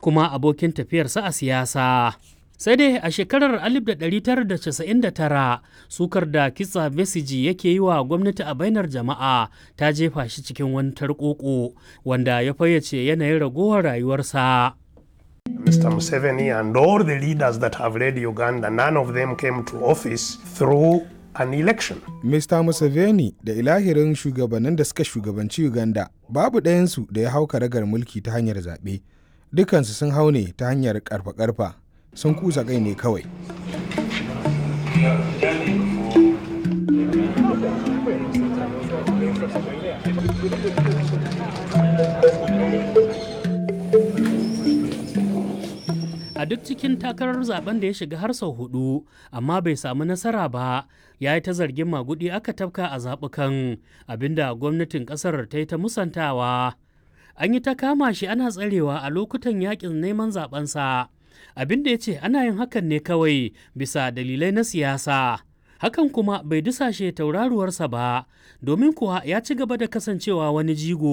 kuma abokin tafiyarsa a siyasa. sai dai a shekarar 1999 sukar da kitsa besiji yake yi wa gwamnati a bainar jama'a ta jefa shi cikin wani tarkoko wanda ya fayyace yanayin ragowar rayuwarsa. Mr. Museveni and all the leaders that have led Uganda, none of them came to office through an election. Mr. Museveni da ilahirin shugabannin da suka shugabanci Uganda babu ɗayansu da ya hau karagar mulki ta hanyar zaɓe. Dukansu sun hau ne ta hanyar ƙarfa-ƙarfa. sun kusa kai ne kawai. A duk cikin takarar zaben da ya shiga har sau hudu, amma bai samu nasara ba, ya yi ta zargin magudi aka tafka a zaɓukan abinda gwamnatin ƙasar ta yi ta musantawa. An yi ta kama shi ana tsarewa a lokutan yakin neman zabensa. abin da ya ce ana yin hakan ne kawai bisa dalilai na siyasa hakan kuma bai dusashe tauraruwarsa ba domin kuwa ya ci gaba da kasancewa wani jigo